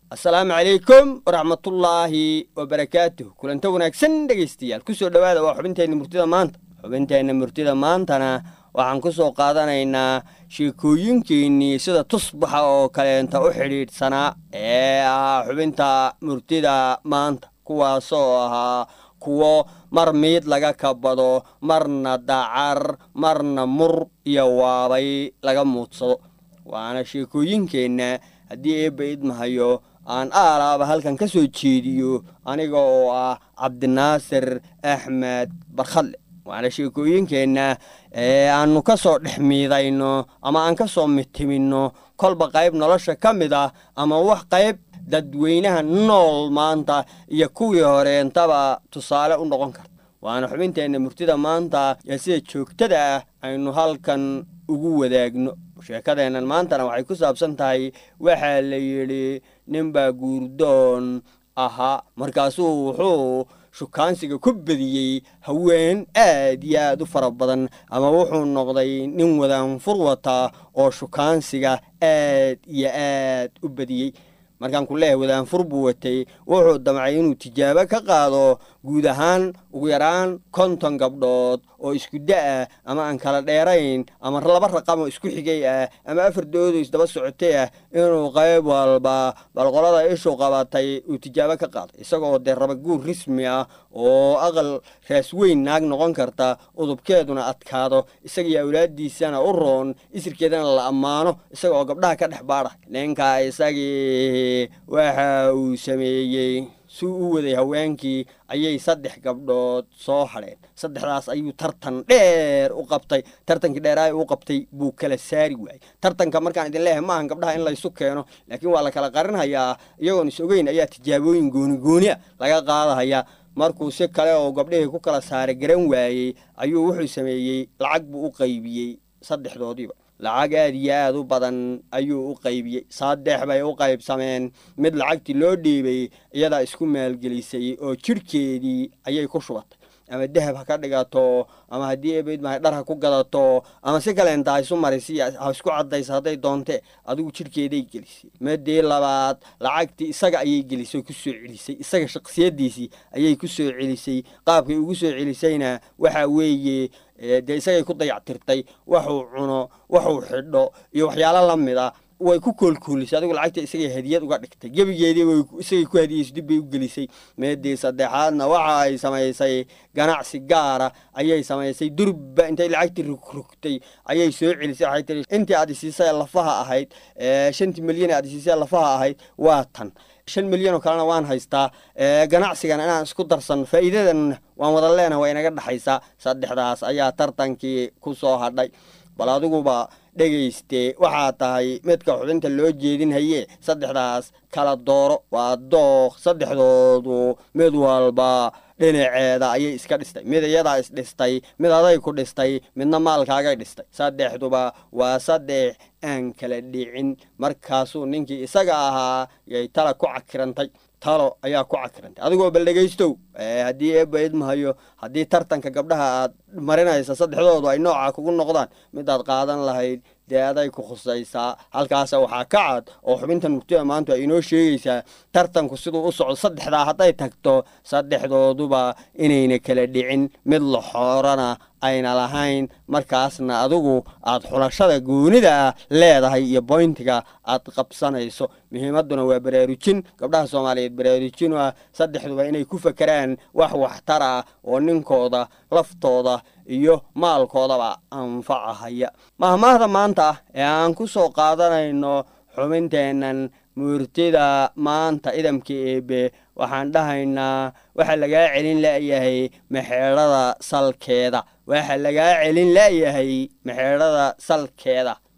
asalaamu calaykum waraxmatullaahi wabarakaatuh kulanta wanaagsan dhegaystayaal kusoo dhowaada waa xubinteenna murtida maanta xubinteenna murtida maantana waxaan ku soo qaadanaynaa sheekooyinkeennii sida tusbaxa oo kaleenta u xidhiidhsanaa ee ah xubinta murtida maanta kuwaasoo ahaa kuwo mar miid laga kabado marna dacar marna mur iyo waabay laga muudsado waana sheekooyinkeenna haddii eebba idmahayo aan aalaaba halkan ka soo jeediyo aniga oo ah cabdinaasir axmed barkhadle waana sheekooyinkeenna ee aannu ka soo dhex miidayno ama aan ka soo mitiminno kolba qayb nolosha ka mid ah ama wax qayb dadweynaha nool maanta iyo kuwii horeentaba tusaale u noqon karta waana xubinteenna murtida maanta ee sida joogtada ah aynu halkan ugu wadaagno sheekadeennan maantana waxay ku saabsan tahay waxaa la yidhi ninbaa guurdoon ahaa markaasuu wuxuu shukaansiga ku bediyey haween aad iyo aad u fara badan ama wuxuu noqday nin wadaanfur wata oo shukaansiga aad iyo aad u bediyey markaan ku leeyahay wadaanfur buu watay wuxuu damcay inuu tijaabo ka qaado guud ahaan ugu yaraan konton gabdhood oo isku da-ah ama aan kala dheerayn ama laba raqam oo isku xigay ah ama afar doodo isdaba socotay ah inuu qayb walba balqolada ishu qabatay uu tijaabo ka qaado isagoo dee raba guur rismi ah oo aqal raas weyn naag noqon karta udubkeeduna adkaado isagiyo awlaadiisana u roon isirkeedana la ammaano isagaoo gabdhaha ka dhex baadha ninka isagii waxa uu sameeyey suu u waday haweenkii ayay saddex gabdhood soo hadheen saddexdaas ayuu tartan dheer u qabtay tartankii dheeraay u qabtay buu kala saari waayey tartanka markaan idin leeyahay maahan gabdhaha in laysu keeno laakiin waa la kala qarinhayaa iyagoon is ogeyn ayaa tijaabooyin gooni-gooni a laga qaadahayaa markuu si kale oo gabdhihii ku kala saaray garan waayey ayuu wuxuu sameeyey lacag buu u qaybiyey saddexdoodiiba lacag aad iyo aad u badan ayuu u qaybiyey saddex bay u qaybsameen mid lacagtii loo dhiibay iyadaa isku maalgelisay oo jidhkeedii ayay ku shubatay ama dahab ha ka dhigato ama haddii ebeydmahay dhar ha ku gadato ama si kaleenta ha isu marisi ha isku caddaysa hadday doonte adigu jidhkeeday gelisay midii labaad lacagtii isaga ayay gelisay oo ku soo celisay isaga shaksiyaddiisii ayay ku soo celisay qaabkay ugu soo celisayna waxa weeye dee isagay ku dayactirtay waxuu cuno waxuu xidho iyo waxyaalo la mid a way ku koolkoolisay adigu lacagta isagay hadiyad uga dhigtay gebigeedii way isagay ku hadiyeyso dib bay u gelisay meedii saddexaadna waxa ay samaysay ganacsi gaara ayay samaysay durba intay lacagtii rugrugtay ayay soo celisay waxay tiri intii aad isiisay lafaha ahayd shantii milyan aad isiisay lafaha ahayd waa tan shan milyan oo kalena waan haystaa ganacsigan inaan isku darsan faa'iidadan waan wada leenaha waa inaga dhexaysaa saddexdaas ayaa tartankii ku soo hadhay bal adiguba dhegayste waxaa tahay midka xubinta loo jeedinhaye saddexdaas kala dooro waa dooq saddexdoodu mid walba dhinaceeda ayay iska dhistay mid iyadaa isdhistay mid aday ku dhistay midna maalkaagay dhistay saddexduba waa saddex aan kala dhicin markaasuu ninkii isaga ahaa yay tala ku cakirantay talo ayaa ku cakirantay adigoo bal dhegaystow haddii eebba idmahayo haddii tartanka gabdhaha aad marinaysa saddexdoodu ay nooca kugu noqdaan midaad qaadan lahayd dee aday ku khusaysaa halkaasa waxaa ka cad oo xubintan murtida maanta ay inoo sheegaysaa tartanku siduu u socdo saddexdaa hadday tagto saddexdooduba inayna kala dhicin mid la xoorana ayna lahayn markaasna adigu aad xulashada goonida ah leedahay iyo boyntiga aad qabsanayso muhiimadduna waa baraarujin gabdhaha soomaaliyeed baraarujin ah saddexduba inay ku fakeraan wax waxtar ah oo ninkooda laftooda iyo maalkoodaba anfacahaya mahmaahda maanta ee aan ku soo qaadanayno xubinteennan muurtida maanta idamka eebe waxaan dhahaynaa waxaa lagaa celin la'yahay maxeedhada salkeeda waxaa lagaa celin la'yahay maxeedhada salkeeda